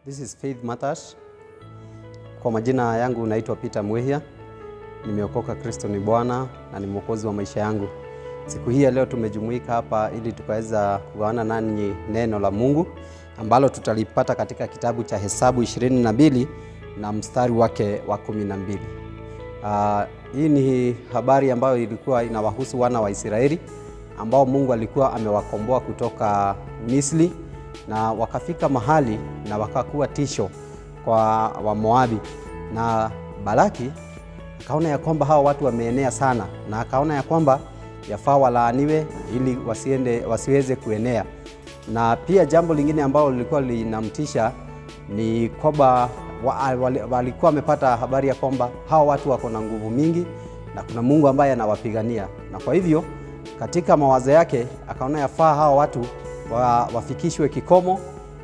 This is Faith Matash. Kwa majina yangu naitwa Peter Mwehia. Nimeokoka, Kristo ni Bwana na ni mwokozi wa maisha yangu. Siku hii ya leo tumejumuika hapa ili tukaweza kugawana nanyi neno la Mungu ambalo tutalipata katika kitabu cha Hesabu 22 na mstari wake wa 12. Uh, hii ni habari ambayo ilikuwa inawahusu wana wa Israeli ambao Mungu alikuwa amewakomboa kutoka Misri na wakafika mahali na wakakuwa tisho kwa Wamoabi, na Balaki akaona ya kwamba hawa watu wameenea sana, na akaona ya kwamba yafaa walaaniwe ili wasiende, wasiweze kuenea. Na pia jambo lingine ambalo lilikuwa linamtisha ni kwamba walikuwa wamepata habari ya kwamba hawa watu wako na nguvu mingi na kuna Mungu ambaye anawapigania, na kwa hivyo katika mawazo yake akaona yafaa hawa watu wa, wafikishwe kikomo.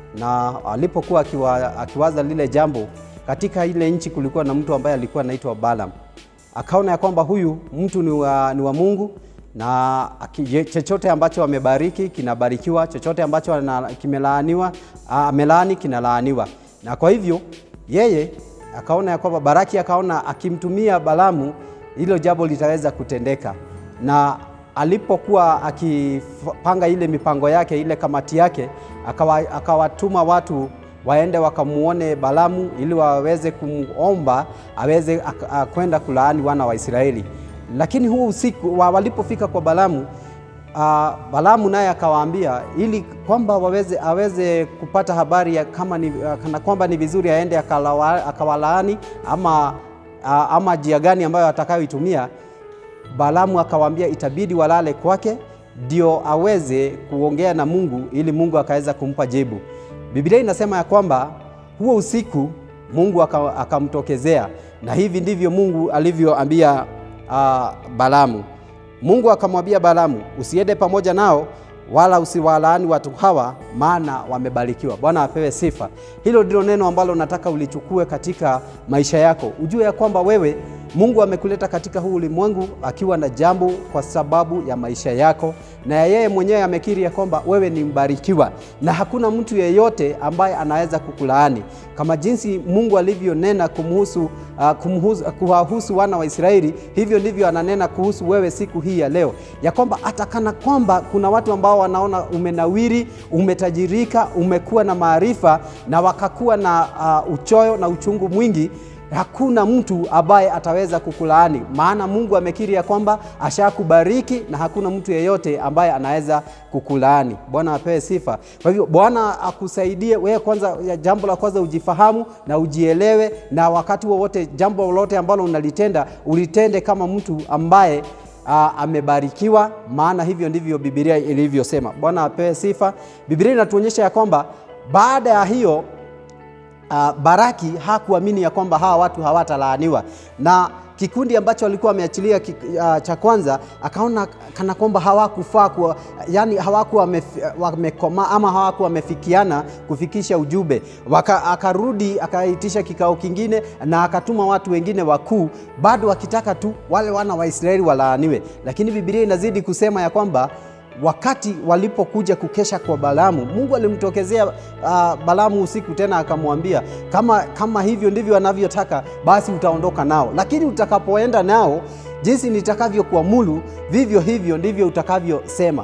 Na alipokuwa akiwa, akiwaza lile jambo, katika ile nchi kulikuwa na mtu ambaye alikuwa anaitwa Balaam. Akaona ya kwamba huyu mtu ni wa, ni wa Mungu na chochote ambacho amebariki kinabarikiwa, chochote ambacho kimelaaniwa amelaani kinalaaniwa. Na kwa hivyo yeye akaona ya kwamba Baraki akaona akimtumia Balaamu hilo jambo litaweza kutendeka, na alipokuwa akipanga ile mipango yake ile kamati yake, akawatuma akawa watu waende wakamuone Balaamu ili waweze kumomba aweze kwenda kulaani wana wa Israeli. Lakini huu usiku walipofika kwa Balaamu, uh, Balaamu naye akawaambia ili kwamba waweze aweze kupata habari ya kama ni, kana kwamba ni vizuri aende akawalaani ama, uh, ama njia gani ambayo atakayoitumia. Balaamu akawaambia itabidi walale kwake ndio aweze kuongea na Mungu ili Mungu akaweza kumpa jibu. Biblia inasema ya kwamba huo usiku Mungu akamtokezea, na hivi ndivyo Mungu alivyoambia uh, Balaamu. Mungu akamwambia Balaamu, usiende pamoja nao wala usiwalaani watu hawa, maana wamebarikiwa. Bwana apewe sifa. Hilo ndilo neno ambalo nataka ulichukue katika maisha yako, ujue ya kwamba wewe Mungu amekuleta katika huu ulimwengu akiwa na jambo kwa sababu ya maisha yako, na yeye mwenyewe amekiri ya kwamba wewe ni mbarikiwa, na hakuna mtu yeyote ambaye anaweza kukulaani kama jinsi Mungu alivyonena kumhusu, uh, kumhusu, kuwahusu wana wa Israeli, hivyo ndivyo ananena kuhusu wewe siku hii ya leo, ya kwamba hata kana kwamba kuna watu ambao wanaona umenawiri, umetajirika, umekuwa na maarifa na wakakuwa na uh, uchoyo na uchungu mwingi hakuna mtu ambaye ataweza kukulaani, maana Mungu amekiri ya kwamba ashakubariki na hakuna mtu yeyote ambaye anaweza kukulaani. Bwana apewe sifa. Kwa hivyo Bwana akusaidie wewe, kwanza, jambo la kwanza ujifahamu na ujielewe, na wakati wowote wa jambo lolote ambalo unalitenda ulitende kama mtu ambaye Uh, amebarikiwa, maana hivyo ndivyo Biblia ilivyosema. Bwana apewe sifa. Biblia inatuonyesha ya kwamba baada ya hiyo Uh, Baraki hakuamini ya kwamba hawa watu hawatalaaniwa na kikundi ambacho alikuwa wameachilia uh, cha kwanza, akaona kana kwamba hawakufaa kuwa, yani hawakuwa wamekomaa ama hawakuwa wamefikiana kufikisha ujumbe. Akarudi akaitisha kikao kingine na akatuma watu wengine wakuu, bado wakitaka tu wale wana wa Israeli walaaniwe, lakini Biblia inazidi kusema ya kwamba wakati walipokuja kukesha kwa Balaamu, Mungu alimtokezea uh, Balaamu usiku tena akamwambia, kama, kama hivyo ndivyo anavyotaka basi utaondoka nao, lakini utakapoenda nao, jinsi nitakavyokuamuru vivyo hivyo ndivyo utakavyosema.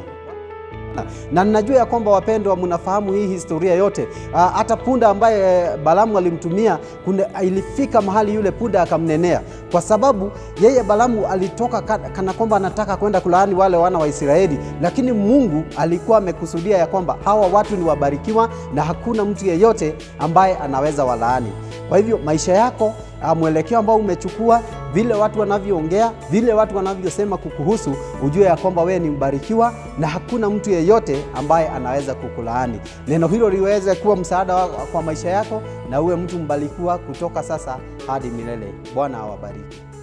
Na ninajua ya kwamba wapendwa, mnafahamu hii historia yote. Hata uh, punda ambaye Balaamu alimtumia kuna, ilifika mahali yule punda akamnenea, kwa sababu yeye Balaamu alitoka kana kwamba anataka kwenda kulaani wale wana wa Israeli, lakini Mungu alikuwa amekusudia ya kwamba hawa watu ni wabarikiwa na hakuna mtu yeyote ambaye anaweza walaani. Kwa hivyo maisha yako, mwelekeo ambao umechukua, vile watu wanavyoongea, vile watu wanavyosema kukuhusu, ujue ya kwamba wewe ni mbarikiwa na hakuna mtu yeyote ambaye anaweza kukulaani. Neno hilo liweze kuwa msaada kwa maisha yako na uwe mtu mbarikiwa kutoka sasa hadi milele. Bwana awabariki.